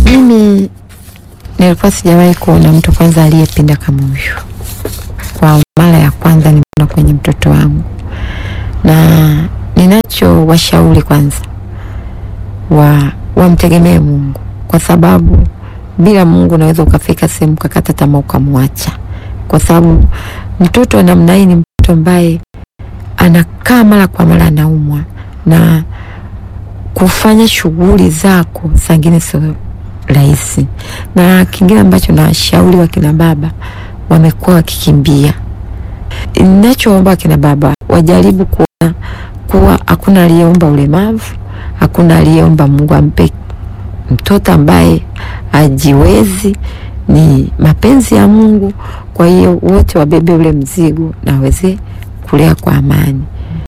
Mimi nilikuwa sijawahi kuona mtu kwanza aliyepinda kama huyu. Kwa mara ya kwanza nimeona kwenye mtoto wangu, na ninacho washauri kwanza wa wamtegemee Mungu, kwa sababu bila Mungu unaweza ukafika sehemu kakata tamaa ukamwacha, kwa sababu mtoto wa namna hii ni mtoto ambaye anakaa mara kwa mara anaumwa na kufanya shughuli zako zingine sio rahisi. Na kingine ambacho nawashauri wakina baba wamekuwa wakikimbia, ninachoomba wakina baba wajaribu kuona kuwa hakuna aliyeomba ulemavu, hakuna aliyeomba Mungu ampe mtoto ambaye ajiwezi, ni mapenzi ya Mungu. Kwa hiyo wote wabebe ule mzigo na waweze kulea kwa amani.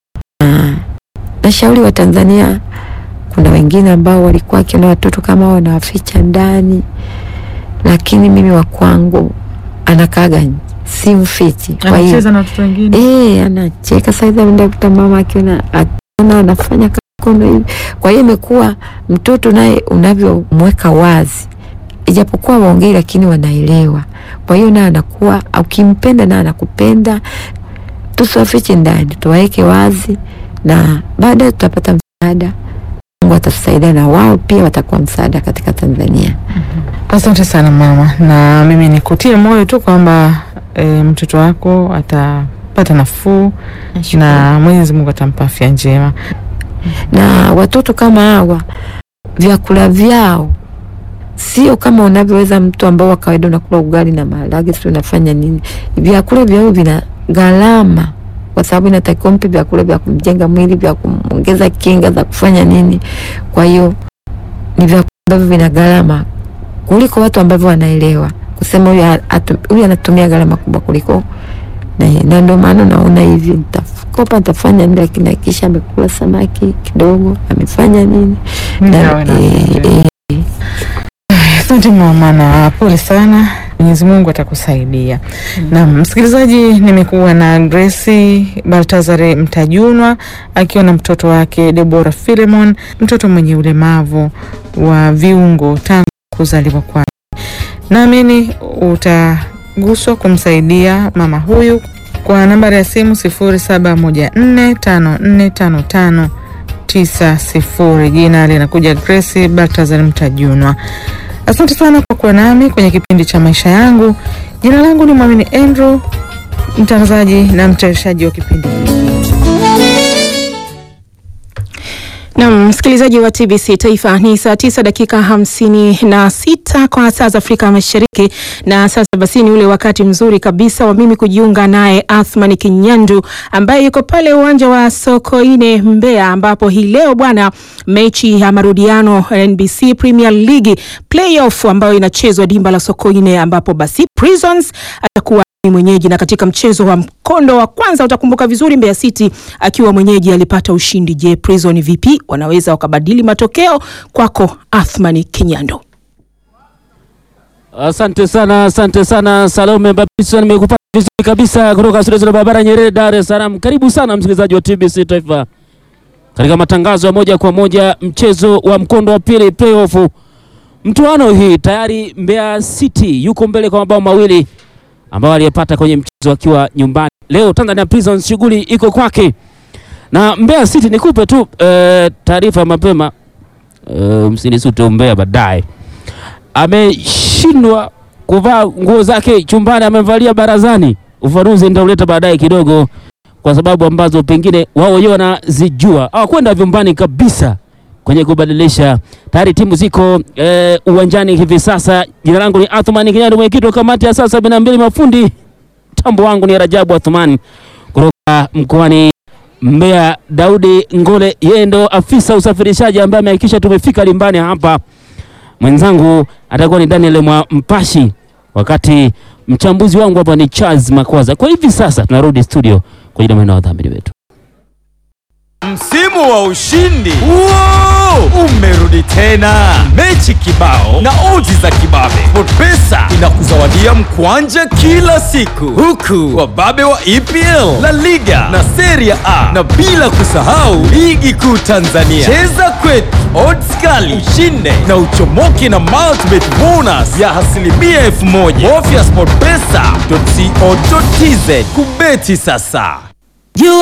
Na nashauri wa Tanzania, kuna wengine ambao walikuwa wakiona watoto kama wanawaficha ndani, lakini mimi wa kwangu anakaga si mfichi. Kwa hiyo Anacheza na watoto wengine. Eh, anacheka saizi, ameenda kuta mama akiona akiona anafanya kakono hivi. Kwa hiyo imekuwa mtoto naye unavyomweka wazi, ijapokuwa waongei, lakini wanaelewa. Kwa hiyo naye anakuwa ukimpenda naye anakupenda. Tusiwafiche ndani, tuwaweke wazi, na baadaye tutapata msaada. Mungu atatusaidia, na wao pia watakuwa msaada katika Tanzania. Asante sana mama, na mimi nikutie moyo tu kwamba e, mtoto wako atapata nafuu na Mwenyezi Mungu atampa afya njema. na watoto kama hawa vyakula vyao sio kama unavyoweza mtu ambao wa kawaida unakula ugali na maharage, sio unafanya nini. Vyakula vyao vina gharama, kwa sababu inatakiwa mpe vyakula vya kumjenga mwili, vya kumongeza kinga za kufanya nini. Kwa hiyo ni vyakula ambavyo vina gharama kuliko watu ambavyo wanaelewa kusema huyu atu- huyu anatumia gharama kubwa kuliko na, na ndio maana naona hivi nitakopa nitafanya nini, lakini akisha amekula samaki kidogo amefanya nini Nawe na- eh, eh, Asante mama na pole sana, Mwenyezi Mungu atakusaidia. Na msikilizaji, nimekuwa na Grace Baltazare Mtajunwa akiwa na mtoto wake Debora Philemon, mtoto mwenye ulemavu wa viungo tangu kuzaliwa kwake. Naamini utaguswa kumsaidia mama huyu kwa nambari ya simu 0714545590. Jina linakuja Grace Baltazar Mtajunwa. Asante sana kwa kuwa nami kwenye kipindi cha maisha yangu. Jina langu ni Mwamini Andrew, mtangazaji na mtayarishaji wa kipindi hiki. Nam msikilizaji wa TBC Taifa, ni saa tisa dakika hamsini na sita kwa saa za Afrika Mashariki, na sasa basi ni ule wakati mzuri kabisa wa mimi kujiunga naye Athman Kinyandu ambaye yuko pale uwanja wa Sokoine Mbeya, ambapo hii leo bwana, mechi ya marudiano NBC Premier League playoff ambayo inachezwa dimba la Sokoine, ambapo basi Prisons atakuwa ni mwenyeji na katika mchezo wa mkondo wa kwanza utakumbuka vizuri, Mbeya City akiwa mwenyeji alipata ushindi. Je, Prison vipi wanaweza wakabadili matokeo? Kwako Athmani Kinyando. Asante sana, asante sana Salome Babison, nimekupata vizuri kabisa kutoka studio za barabara Nyerere, Dar es Salaam. Karibu sana msikilizaji wa TBC Taifa katika matangazo ya moja kwa moja, mchezo wa mkondo wa pili playoff. Mtuano hii tayari Mbeya City yuko mbele kwa mabao mawili ambao aliyepata kwenye mchezo akiwa nyumbani. Leo Tanzania Prisons shughuli iko kwake na Mbeya City. Nikupe tu eh, taarifa mapema eh, msinisute Mbeya baadaye ameshindwa kuvaa nguo zake chumbani, amevalia barazani. Ufafanuzi nitauleta baadaye kidogo, kwa sababu ambazo pengine wao wenyewe wanazijua. Hawakwenda vyumbani kabisa kwenye kubadilisha. Tayari timu ziko eh, uwanjani hivi sasa. Jina langu ni Athumani Kinyando, mwenyekiti wa kamati ya saa sabini na mbili. Mafundi mtambo wangu ni Rajabu Athumani kutoka mkoani Mbeya. Daudi Ngole, yeye ndo afisa usafirishaji ambaye amehakikisha tumefika limbani hapa mwenzangu atakuwa ni Daniel Mwa Mpashi, wakati mchambuzi wangu hapa ni Charles Makwaza. Kwa hivi sasa tunarudi studio kwa ajili ya maneno ya wadhamini wetu. Msimu wa ushindi Wow! umerudi tena, mechi kibao na odds za kibabe. SportPesa inakuzawadia mkwanja kila siku, huku wababe wa EPL, La Liga na Serie A, na bila kusahau ligi kuu Tanzania. Cheza kwetu, odds kali, ushinde na uchomoke na multibet bonus ya asilimia elfu moja. Bofya sportpesa.co.tz kubeti sasa.